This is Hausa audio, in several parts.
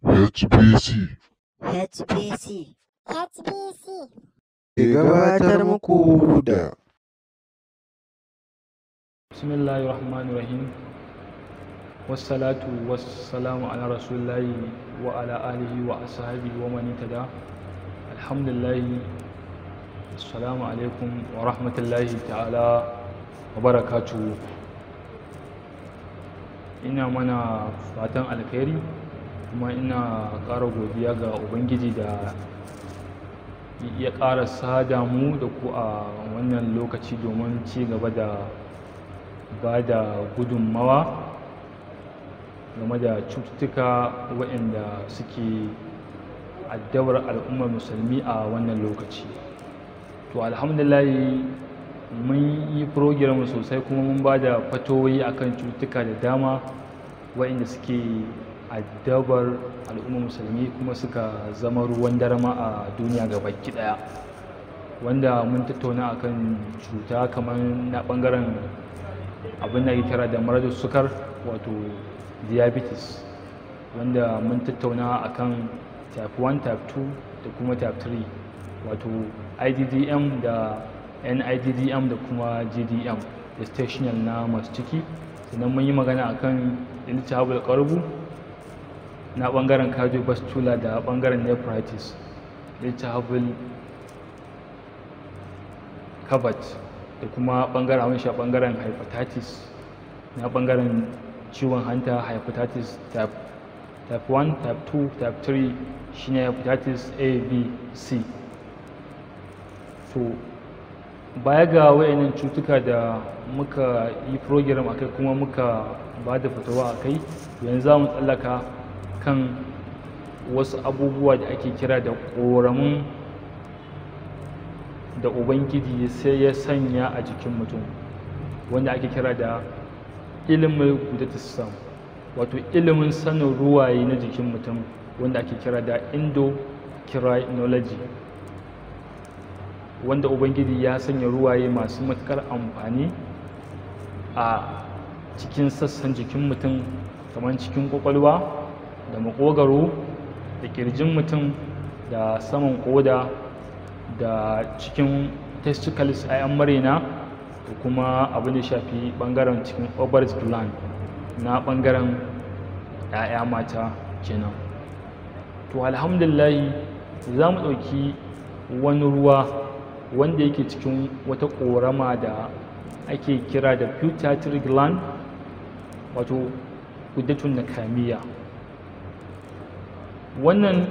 HBC HBC HBC ke gabatar muku da bismillahir rahmanir rahim wassalatu wassalamu ala rasulillahi wa ala alihi wa ashabihi wa man tada alhamdulillahi assalamu alaikum wa rahmatullahi ta'ala wa barakatuhu ina mana fatan alkhairi kuma ina ƙara godiya ga ubangiji da ya ƙara sada mu da ku a wannan lokaci domin ci gaba da ba da gudunmawa game da cututtuka waɗanda suke addabar al'ummar musulmi a wannan lokaci to alhamdulahi mun yi program sosai kuma mun ba da fatoyi akan cututtuka da dama waɗanda suke addabar al'ummar musulmi kuma suka zama ruwan darama a duniya gabaki ɗaya wanda mun tattauna akan cuta kamar na ɓangaren abin da ake kira da maradar sukar wato diabetes wanda mun tattauna akan type 1 type 2 da kuma type 3 wato iddm da niddm da kuma gdm gestational na masu ciki sannan mun yi magana akan iltihabul qarbu na bangaren cardiovascular da bangaren nephritis iltihabul covered da kuma bangaren abin sha bangaren hepatitis na bangaren ciwon hanta hepatitis type type 1 type 2 type 3 shine hepatitis a b c so baya ga wayannan cutuka da muka yi program akai kuma muka ba da fatawa akai yanzu za mu tsallaka kan wasu abubuwa da ake kira da ƙoramin da ubangiji sai ya sanya a jikin mutum wanda ake kira da ilimin gudatisam wato ilimin sanin ruwaye na jikin mutum wanda ake kira da endocrinology wanda ubangiji ya sanya ruwaye masu matuƙar amfani a cikin sassan jikin mutum kamar cikin kwakwalwa da makogaro da kirjin mutum da saman koda da cikin testicles a yan marina da kuma abin da shafi bangaren cikin ovaries gland na bangaren 'ya'ya mata kenan to alhamdulillahi za mu ɗauki wani ruwa wanda yake cikin wata ƙorama da ake kira da pituitary gland wato gudatun na kamiya wannan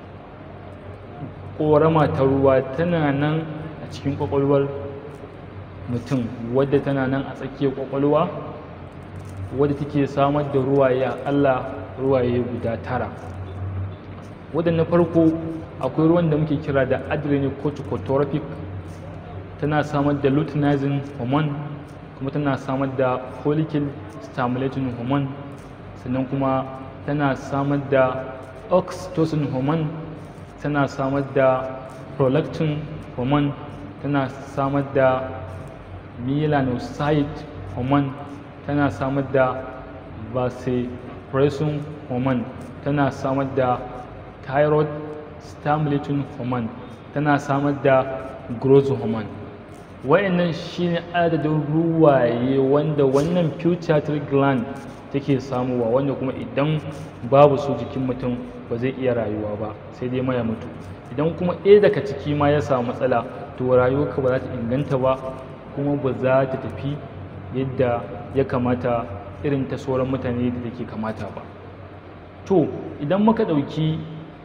ƙorama ta ruwa tana nan a cikin ƙwaƙwalwar mutum wadda tana nan a tsakiyar ƙwaƙwalwa wadda take samar da ruwaye aƙalla ruwaye guda tara wadda na farko akwai ruwan da muke kira da adrenocorticotropic tana samar da luteinizing hormone kuma tana samar da follicle stimulating hormone sannan kuma tana samar da oxytocin hormone tana samar da prolactin hormone tana samar da melanocyte hormone tana samar da vasopressin hormone tana samar da thyroid stimulating hormone tana samar da growth hormone wayannan shine adadin ruwaye wanda wannan pituitary gland take samuwa wanda kuma idan babu su jikin mutum ba zai iya rayuwa ba sai dai maya mutu idan kuma ɗaya daga ciki ma ya samu matsala to rayuwarka ba za ta inganta ba kuma ba za ta tafi yadda ya kamata irin ta sauran mutane da take kamata ba to idan muka ɗauki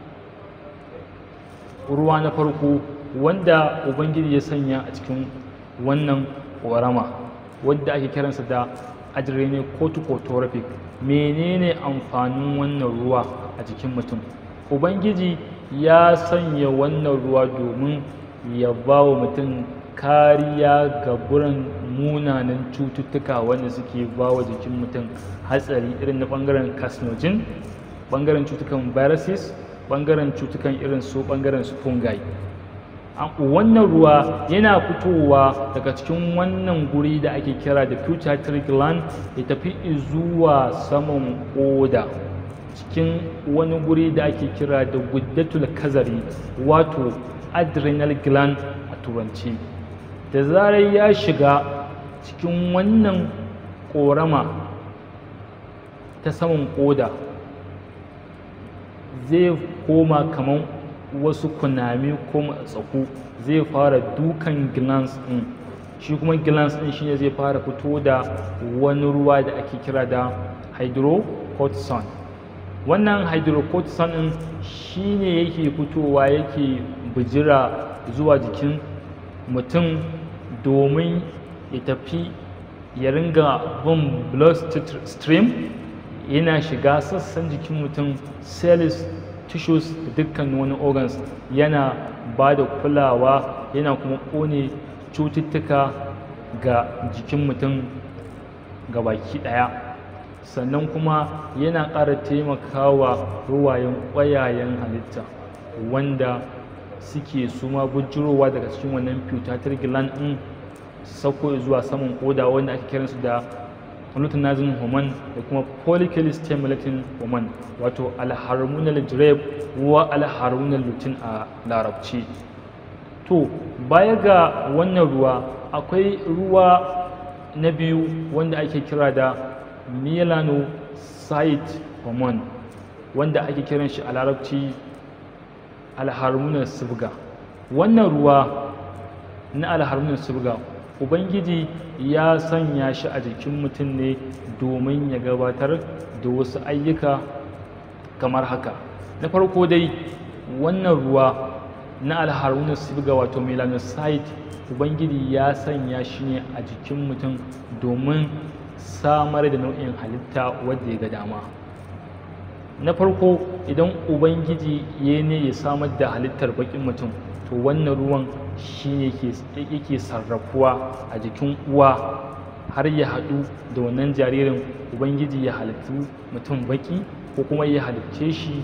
ruwa na farko wanda ubangiji ya sanya a cikin wannan ƙorama wadda ake kiransa da adrenocorticotropic menene amfanin wannan ruwa a jikin mutum ubangiji ya sanya wannan ruwa domin ya ba wa mutum kariya ga buran munanan cututtuka wanda suke ba wa jikin mutum hatsari irin na ɓangaren carcinogen ɓangaren cutukan viruses ɓangaren cutukan irin su ɓangaren su fungi wannan ruwa yana fitowa daga cikin wannan guri da ake kira da pituitary gland ya tafi zuwa saman koda cikin wani guri da ake kira da guddatul kazari wato adrenal gland a turanci da zarar ya shiga cikin wannan ƙorama ta saman ƙoda zai koma kamar wasu kunami ko matsaku zai fara dukan glands ɗin shi kuma glands ɗin shine zai fara fito da wani ruwa da ake kira da hydrocortisone wannan hydrocortisone ɗin shine yake fitowa yake bijira zuwa jikin mutum domin ya tafi ya ringa bin blood stream yana shiga sassan jikin mutum cells tissues da dukkan wani organs yana ba da kulawa yana kuma ƙone cututtuka ga jikin mutum ga baki ɗaya sannan kuma yana ƙara taimakawa ruwayen ƙwayayen halitta wanda suke suma bujirowa daga cikin wannan pituitary gland ɗin sauko zuwa saman koda wanda ake kiransu da luteinizing hormone da kuma follicle stimulating hormone wato alharmonal drip wa alharmonal lutein a larabci to baya ga wannan ruwa akwai ruwa na biyu wanda ake kira da melanocyte hormone wanda ake kiran shi a larabci alharmonal sibga wannan ruwa na alharmonal sibga ubangiji ya sanya shi a jikin mutum ne domin ya gabatar da wasu ayyuka kamar haka na farko dai wannan ruwa na alharunan sibga wato melanocyte ubangiji ya sanya shi ne a jikin mutum domin samar da nau'in halitta wadda ya ga dama na farko idan ubangiji ya ne ya samar da halittar bakin mutum to wannan ruwan shi ne yake sarrafuwa a jikin uwa har ya haɗu da wannan jaririn ubangiji ya halittu mutum baki ko kuma ya halicce shi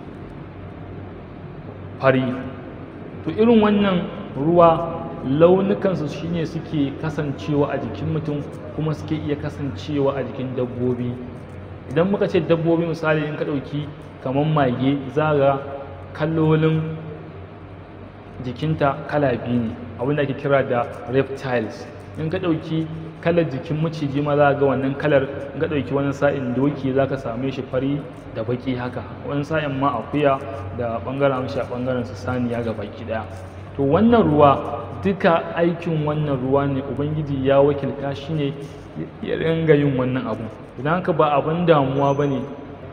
fari to irin wannan ruwa launukansu shine suke kasancewa a jikin mutum kuma suke iya kasancewa a jikin dabbobi idan muka ce dabbobi misali in ka ɗauki kamar mage za ga kallolin jikinta kala biyu ne abinda ake kira da reptiles in ka ɗauki kalar jikin maciji ma za ga wannan kalar in ka ɗauki wani sa'in doki za ka same shi fari da baki haka wani sa'in ma akuya da ɓangaren amshi a ɓangaren su saniya ga baki ɗaya to wannan ruwa duka aikin wannan ruwa ne ubangiji ya wakilta shi ne ya ringa yin wannan abu idan haka ba abin damuwa ba ne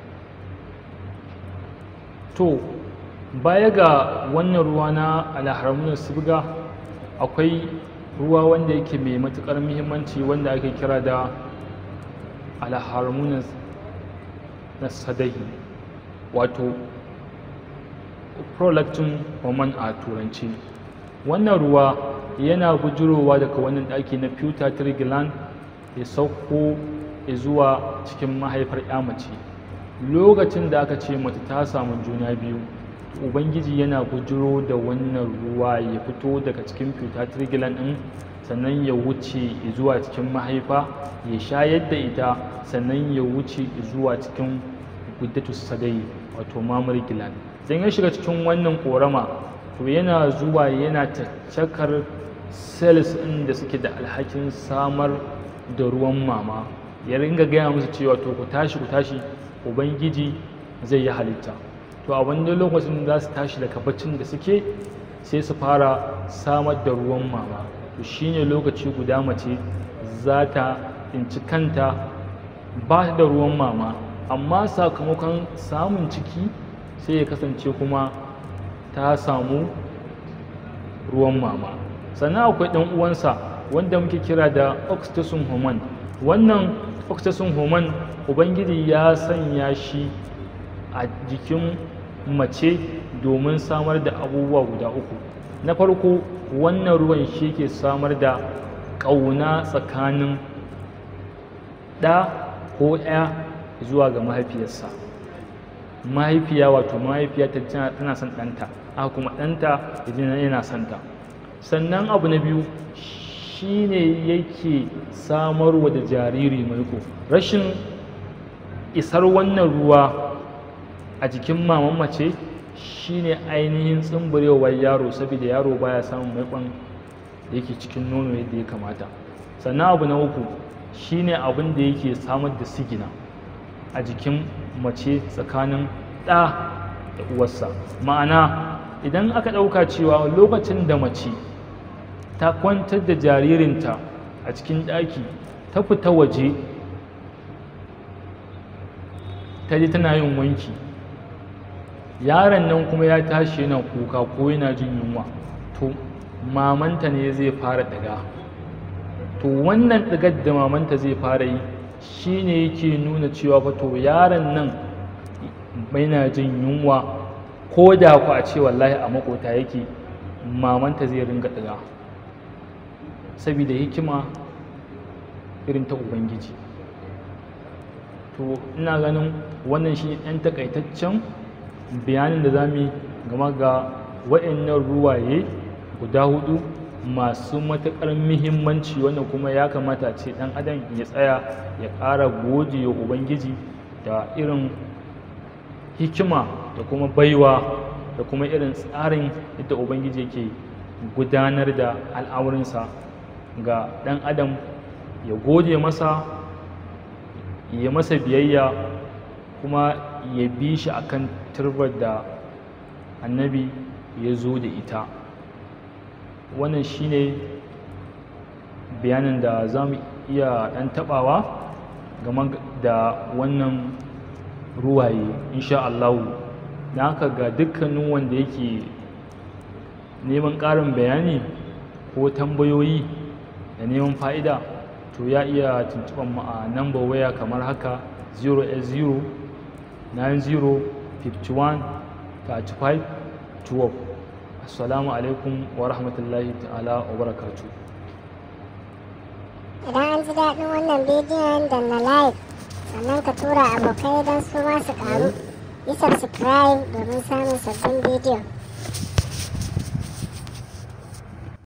to baya ga wannan ruwa na alharamunan sibga akwai ruwa wanda yake mai matuƙar muhimmanci wanda ake kira da alharamunan na sadahi wato prolactin hormone a turanci wannan ruwa yana bujurowa daga wannan ɗaki na pituitary gland ya sauko zuwa cikin mahaifar ya mace lokacin da aka ce mace ta samu juna biyu ubangiji yana bujiro da wannan ruwa ya fito daga cikin pituitary gland ɗin sannan ya wuce zuwa cikin mahaifa ya shayar da ita sannan ya wuce zuwa cikin guddatus sadai wato mammary gland idan ya shiga cikin wannan korama to yana zuwa yana caccakar cells ɗin da suke da alhakin samar da ruwan mama ya ringa gaya musu cewa to ku tashi ku tashi ubangiji zai yi halitta to a wani lokacin za su tashi daga baccin da suke sai su fara samar da ruwan mama to shine lokaci guda mace za ta tsinci kanta ba da ruwan mama amma sakamakon samun ciki sai ya kasance kuma ta samu ruwan mama sannan akwai ɗan uwansa wanda muke kira da oxytocin hormone wannan oxytocin hormone ubangiji ya sanya shi a jikin mace domin samar da abubuwa guda uku na farko wannan ruwan shi ke samar da ƙauna tsakanin ɗa ko ya zuwa ga mahaifiyarsa mahaifiya wato mahaifiya tana son ɗanta haka kuma ɗanta yana son ta sannan abu na biyu shine yake samarwa da jariri maiko rashin isar wannan ruwa a jikin maman mace shine ainihin tsumburewar yaro saboda yaro baya samun maikon da yake cikin nono yadda ya kamata sannan abu na uku shine abin da yake samar da sigina a jikin mace tsakanin ɗa da uwarsa ma'ana idan aka ɗauka cewa lokacin da mace ta kwantar da jaririnta a cikin ɗaki ta fita waje ta ji tana yin wanki yaron nan kuma ya tashi yana kuka ko yana jin yunwa to mamanta ne zai fara ɗiga to wannan ɗigar da mamanta zai fara yi shi ne yake nuna cewa fa to yaron nan yana jin yunwa ko da ku a ce wallahi a makota yake mamanta zai ringa ɗiga saboda hikima irin ta ubangiji to ina ganin wannan shi ɗan takaitaccen bayanin da za mu yi game ga waɗannan ruwaye guda hudu masu matuƙar muhimmanci wanda kuma ya kamata ce ɗan adam ya tsaya ya ƙara gode wa ubangiji da irin hikima da kuma baiwa da kuma irin tsarin yadda ubangiji yake gudanar da al'amuransa ga ɗan adam ya gode masa ya masa biyayya kuma ya bi shi akan turbar da annabi ya zo da ita wannan shine bayanin da za mu iya ɗan taɓawa game da wannan ruwaye insha Allahu da haka ga dukkanin wanda yake neman ƙarin bayani ko tambayoyi da neman fa'ida to ya iya tuntuɓar mu a number waya kamar haka 080 90 51 35 12 assalamu alaikum wa rahmatullahi ta'ala wa barakatu Idan an ji daɗin wannan bidiyon da na like sannan ka tura abokai don su ma su ƙaru yi subscribe domin samun sabbin bidiyo